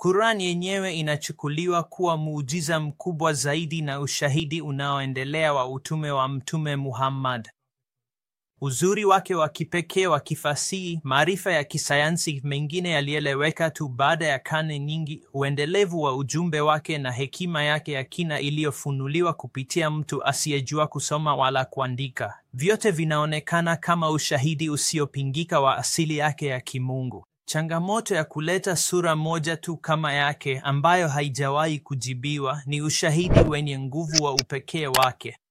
Quran yenyewe inachukuliwa kuwa muujiza mkubwa zaidi na ushahidi unaoendelea wa utume wa Mtume Muhammad. Uzuri wake wa kipekee wa kifasihi, maarifa ya kisayansi mengine yalieleweka tu baada ya karne nyingi, uendelevu wa ujumbe wake na hekima yake ya kina iliyofunuliwa kupitia mtu asiyejua kusoma wala kuandika, vyote vinaonekana kama ushahidi usiopingika wa asili yake ya kimungu. Changamoto ya kuleta sura moja tu kama yake ambayo haijawahi kujibiwa ni ushahidi wenye nguvu wa upekee wake.